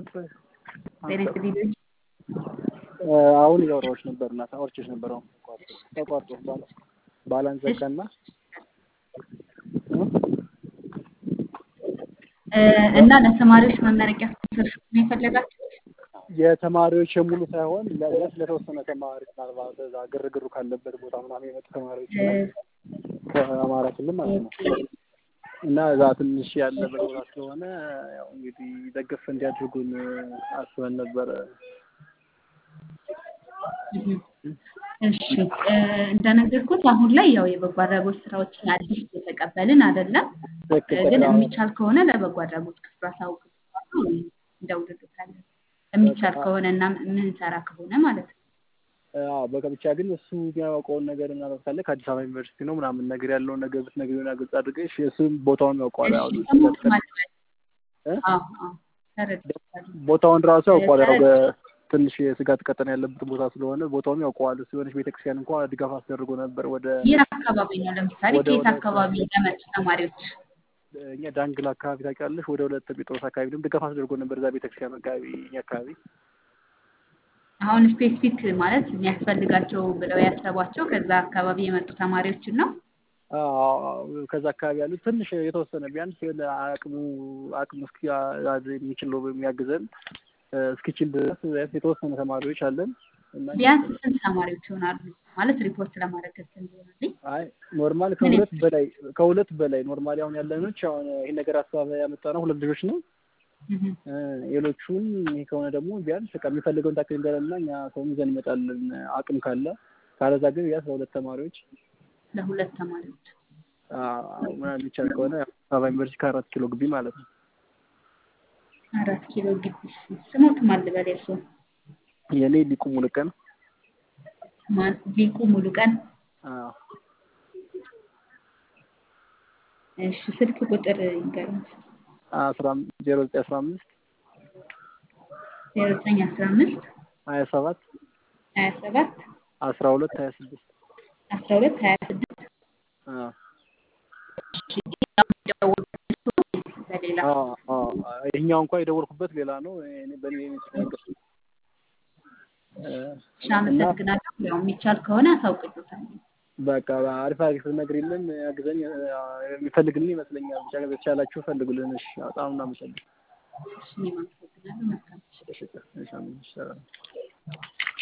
አሁን እያወራሁሽ ነበር እና አውርቼሽ ነበር። አሁን ተቋርጦ ባላንስ ዘጋና እና ለተማሪዎች መመረቂያ ስፖንሰርሽፕ ነው የፈለጋችሁት? የተማሪዎች የሙሉ ሳይሆን ለስ ለተወሰነ ተማሪ ምናልባት እዛ ግርግሩ ካለበት ቦታ ምናምን የመጡ ተማሪዎች ከአማራ ክልል ማለት ነው እና እዛ ትንሽ ያለበት ቦታ ስለሆነ ያው እንግዲህ ደገፍ እንዲያድርጉን አስበን ነበረ። እሺ እንደነገርኩት አሁን ላይ ያው የበጎ አድራጎት ስራዎችን አዲስ እየተቀበልን አይደለም፣ ግን የሚቻል ከሆነ ለበጎ አድራጎት ክፍሉ አሳውቅ እንደውልልታለን የሚቻል ከሆነ እና ምንሰራ ከሆነ ማለት ነው። አዎ በቃ ብቻ ግን እሱ የሚያውቀውን ነገር ምናምን ካለ ከአዲስ አበባ ዩኒቨርሲቲ ነው ምናምን ነገር ያለውን ነገር ብትነግሪው እና ግልጽ አድርገሽ እሱም ቦታውን ያውቀዋል። አሁን ቦታውን ራሱ ያውቀዋል። ያው ትንሽ የስጋት ቀጠና ያለበት ቦታ ስለሆነ ቦታውን ያውቀዋል። እሱ የሆነች ቤተክርስቲያን እንኳ ድጋፍ አስደርጎ ነበር። ወደ የት አካባቢ ነው? ለምሳሌ ከየት አካባቢ ለመጡ ተማሪዎች? እኛ ዳንግል አካባቢ ታውቂያለሽ? ወደ ሁለት ጴጥሮስ አካባቢ ደግሞ ድጋፍ አስደርጎ ነበር። እዛ ቤተክርስቲያን አካባቢ እኛ አካባቢ አሁን ስፔሲፊክ ማለት የሚያስፈልጋቸው ብለው ያሰቧቸው ከዛ አካባቢ የመጡ ተማሪዎችን ነው። ከዛ አካባቢ ያሉት ትንሽ የተወሰነ ቢያንስ አቅሙ አቅሙ እስኪ የሚችለው የሚያግዘን እስኪችል ድረስ የተወሰነ ተማሪዎች አለን። ቢያንስ ስንት ተማሪዎች ይሆናሉ ማለት ሪፖርት ለማድረግ እንዲሆናልኝ? አይ ኖርማል ከሁለት በላይ ከሁለት በላይ ኖርማሊ አሁን ያለኖች አሁን ይህን ነገር ሀሳብ ያመጣ ነው ሁለት ልጆች ነው። ሌሎቹን ይህ ከሆነ ደግሞ ቢያንስ በቃ የሚፈልገውን ታክል ንገረና እኛ ሰውም ይዘን እንመጣለን አቅም ካለ። ካለዛ ግን ቢያንስ ለሁለት ተማሪዎች ለሁለት ተማሪዎች ምናምን የሚቻል ከሆነ አበባ ዩኒቨርሲቲ ከአራት ኪሎ ግቢ ማለት ነው። አራት ኪሎ ግቢ ስሞት ማን ልበል? የእርሶ የኔ ሊቁ ሙሉቀን ማን? ሊቁ ሙሉቀን። እሺ ስልክ ቁጥር ይንገሩኝ። አስራ ዜሮ ዘጠኝ አስራ አምስት ዜሮ ዘጠኝ አስራ አምስት ሀያ ሰባት ሀያ ሰባት አስራ ሁለት ሀያ ስድስት አስራ ሁለት ሀያ ስድስት በሌላ ይሄኛው እንኳን የደወልኩበት ሌላ ነው። በእኔ እሺ አመሰግናለሁ። ያው የሚቻል ከሆነ አሳውቅልዎታለሁ። በቃ አሪፍ አሪፍ ነግሪልን፣ አግዘኝ የሚፈልግልን ይመስለኛል። ብቻ በተቻላችሁ ፈልጉልን። እሺ በጣም እናመሰግናለን። እሺ እኔም አመሰግናለሁ። መልካም እሺ እሺ